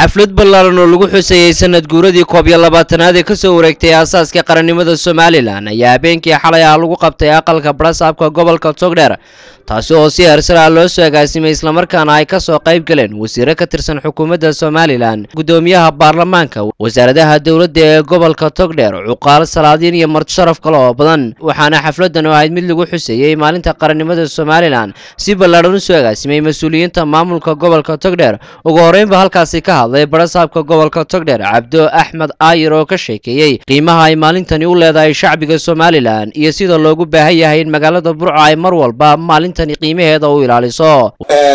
xaflad ballaaran oo lagu xuseeyey sanad guuradii koob iyo labaatanaad ee kasoo wareegtay aasaaska qarannimada somalilan ayaa habeenkii xalay ah lagu qabtay aqalka barasaabka gobolka togdheer taasi oo si hersar ah loo soo agaasimay islamarkaana ay kasoo qayb galeen wasiiro ka tirsan xukuumadda somalilan guddoomiyaha baarlamaanka wasaaradaha dowladda ee gobolka togdheer cuqaal salaadiin iyo martisharaf kale oo badan waxaana xafladan oo ahayd mid lagu xuseeyey maalinta qarannimada somalilan si ballaaran usoo agaasimay mas-uuliyiinta maamulka gobolka togdheer ugu horreynba halkaasi ka hadlay barasaabka gobolka togdheer cabdo axmed aayir oo ka sheekeeyey qiimaha ay maalintani u leedahay shacbiga somalilan iyo sida loogu baahan yahay in magaalada burco ay mar walba maalintani qiimaheeda u ilaaliso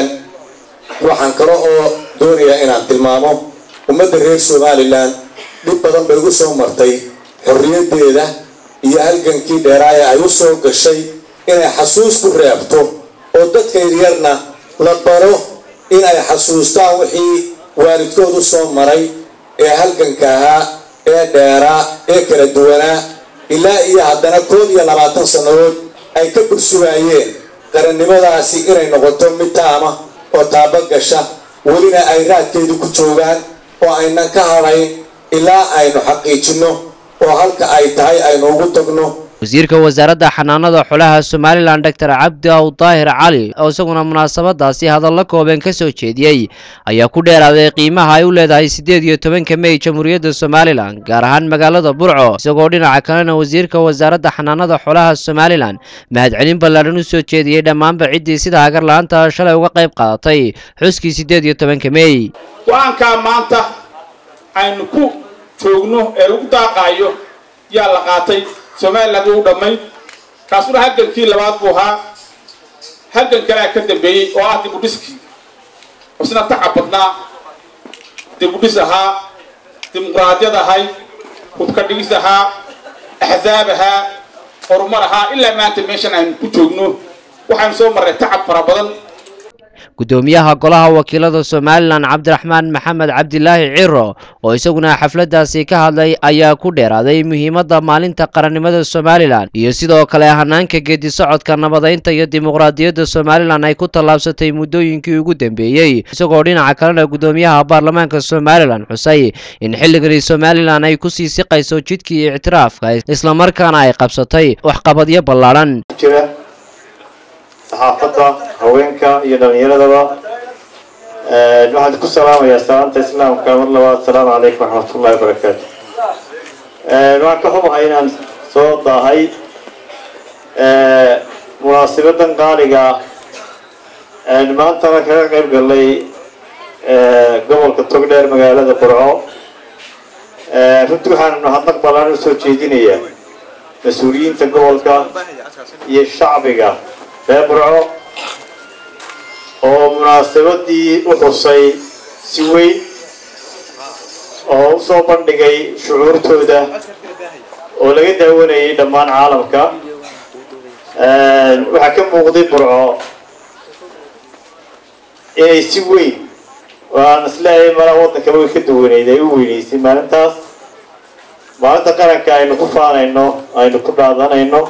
waxaan kale oo doonayaa inaan tilmaamo ummadda reer somalilan dhib badan bay ugu soo martay xorriyaddeeda iyo halgankii dheeraaya ay u soo gashay inay xasuus ku reebto oo dadka yaryarna la baro in ay xasuustaan wixii waalidkoodu soo maray ee halganka ahaa ee dheeraa ee kala duwanaa ilaa iyo haddana koob iyo labaatan sannadood ay ka bursugaayeen qarannimadaasi inay noqoto mid taama oo taaba gasha welina ay raadkeedu ku joogaan oo aynan ka hadhayn ilaa aynu xaqiijinno oo halka ay tahay aynu ugu tagno wasiirka wasaaradda xanaanada xolaha somalilan doctor cabdi aw daahir cali oo isaguna munaasabadaasi hadallo kooban ka soo jeediyey ayaa ku dheeraaday qiimaha ay u leedahay siddeed iyo tobanka mey jamhuuriyadda somalilan gaar ahaan magaalada burco isagoo dhinaca kalena wasiirka wasaaradda xanaanada xolaha somalilan mahadcelin ballaaran u soo jeediyey dhammaanba ciddii sida hagar la-aanta shalay uga qayb qaadatay xuskii siddeed iyo tobanka mey go-aankaa maanta aynu ku joogno ee lagu daaqaayo yaa la qaatay somaliland wuu dhammayd kaasuna halgankii labaad buu ahaa halgan kalea ka dambeeyey oo ah dibudhiskii isna tacab badnaa dibudhis ahaa dimuqraadiyad ahay hubka dhigis ahaa axzaab ahaa horumar ahaa ilaa maanta meeshan aynu ku joogno waxaynu soo marray tacab fara badan guddoomiyaha golaha wakiilada somalilan cabdiraxmaan maxamed cabdilaahi ciro oo isaguna xafladaasi ka hadlay ayaa ku dheeraaday muhiimadda maalinta qarannimada somalilan iyo sidoo kale hanaanka geedi socodka nabadaynta iyo dimuqraadiyadda somalilan ay ku tallaabsatay muddooyinkii ugu dambeeyey isagoo dhinaca kalena guddoomiyaha baarlamaanka somalilan xusay in xilligani somalilan ay kusii siqayso jidkii ictiraafka islamarkaana ay qabsatay waxqabadyo ballaadhan saxaafadda haweenka iyo dhalinyaradaba waxaan ku salaamayaa salaanta islaamka mar labaad asalaamu calaykum waraxmatullahi wabarakaatu waxaan ka xumahay inaan soo daahay munaasibadan qaaliga maantana kaga qayb galnay gobolka togdheer magaalada burco runtii waxaan mahadnaq ballaan usoo jeedinayaa mas-uuliyiinta gobolka iyo shacbiga reer burco oo munaasabadii u xusay si weyn oo u soo bandhigay shucuurtooda oo laga daawanayay dhammaan caalamka waxaa ka muuqday burco inay si weyn oo aan isleeyahay malaa waddankaba way ka duwaneyd ay u weynaysay maalintaas maalinta qaranka aynu ku faanayno aynu ku dhaadanayno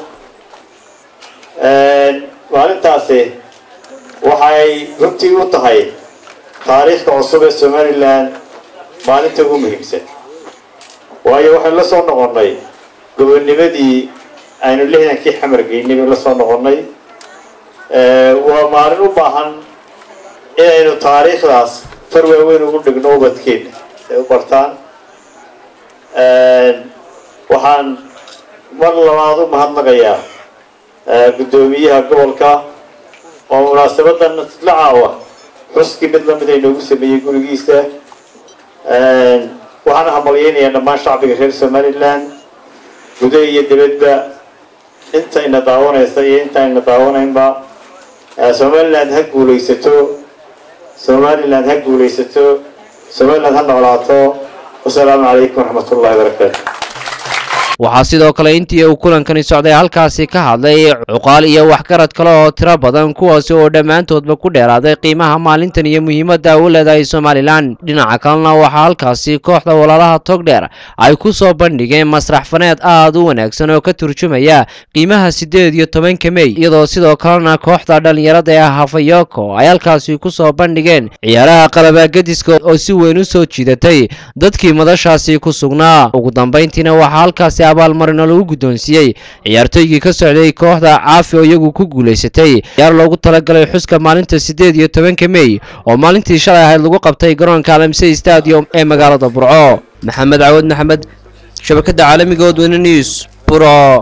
maalintaasi waxay runtii u tahay taariikhka cusub ee somalilan maalinta ugu muhiimsan waayo waxaynu la soo noqonnay gobonnimadii aynu lixdankii xamar geynay baynu la soo noqonnay waa maalin u baahan inaynu taariikhdaas far waaweyn ugu dhigno ubadkeena ay u bartaan waxaan mar labaad u mahadnaqayaa guddoomiyaha gobolka oo munaasabadan isla caawa xuskii mid lamid ay noogu sameeyey gurigiisa waxaana hambalyeynayaa dhammaan shacbiga reer somalilan gudaha iyo dibadba intayna daawanaysa iyo intaayna daawanaynba somaliland ha guulaysato somaliland ha guulaysato somaliland ha noolaato wasalaamu calaykum waraxmat ullahi wabarakaatu waxaa sidoo kale intii uu kulankani socday halkaasi ka hadlay cuqaal iyo waxgarad kale oo tiro badan kuwaasi oo dhammaantoodba ku dheeraaday qiimaha maalintan iyo muhiimadda u leedahay somalilan dhinaca kalena waxaa halkaasi kooxda walaalaha togdheer ay ku soo bandhigeen masrax faneed aad u wanaagsan oo ka turjumaya qiimaha siddeed iyo tobanka mey iyadoo sidoo kalena kooxda dhallinyarada ee hafayoko ay halkaasi ku soo bandhigeen ciyaaraha qalabaagadiska oo si weyn u soo jiidatay dadkii madashaasi ku sugnaa ugu dambayntiina waxaa halkaasi abaalmarino lagu guddoonsiiyey ciyaartooygii ka socday kooxda caafi oo iyagu ku guulaysatay ciyaar loogu talagalay xuska maalinta siddeed iyo tobanka mey oo maalintii shalay ahayd lagu qabtay garoonka alamsey stadium ee magaalada burco maxamed cawad maxamed shabakada caalamiga odweyne news buro